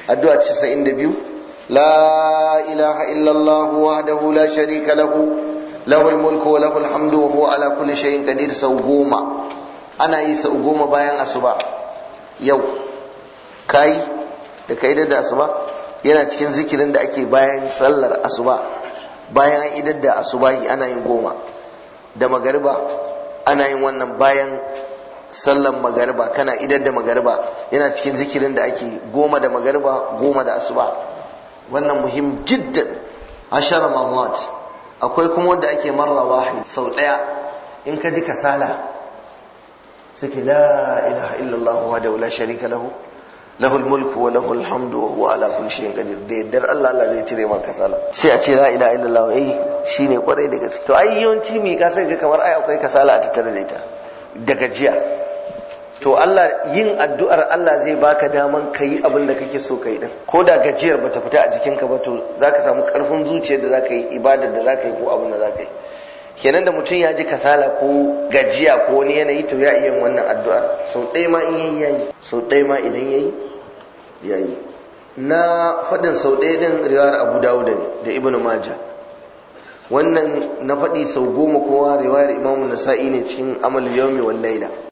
addu'a 92 la ilaha illallah wahdahu la sharika lahu lahul mulku wa lahul hamdu wa huwa ala kulli shay'in qadir sau goma ana yi sau goma bayan asuba yau kai da kai da asuba yana cikin zikirin da ake bayan sallar asuba bayan an idar da asubahi ana yin goma da magariba ana yin wannan bayan sallar magariba kana idar da magariba yana cikin zikirin da ake goma da magariba goma da asuba wannan muhim jiddan ashara marrat akwai kuma wanda ake marra wahid sau daya in ka ji kasala sai la ilaha illallah wa la sharika lahu lahul mulku wa lahul hamdu wa huwa ala kulli shay'in qadir da yaddar Allah Allah zai cire maka kasala sai a ce la ilaha illallah eh shine kwarai da gaske to ai yawanci mi ka sai ga kamar ai akwai kasala a tattare da ita da gajiya to Allah yin addu'ar Allah zai baka daman kayi abin da kake so kai din ko da gajiyar bata fita a jikinka ba to zaka samu karfin zuciyar da zaka yi ibadar da zaka yi ko abin da zaka yi kenan da mutum ya ji kasala ko gajiya ko wani yanayi to ya iya wannan addu'ar sau ɗaya ma in yayi yayi sau ɗaya ma idan yayi yayi na faɗin sau ɗaya din riwayar Abu Dawud ne da Ibn Majah wannan na faɗi sau goma kowa riwayar Imam Nasa'i ne cikin Amal Yawmi wal Laila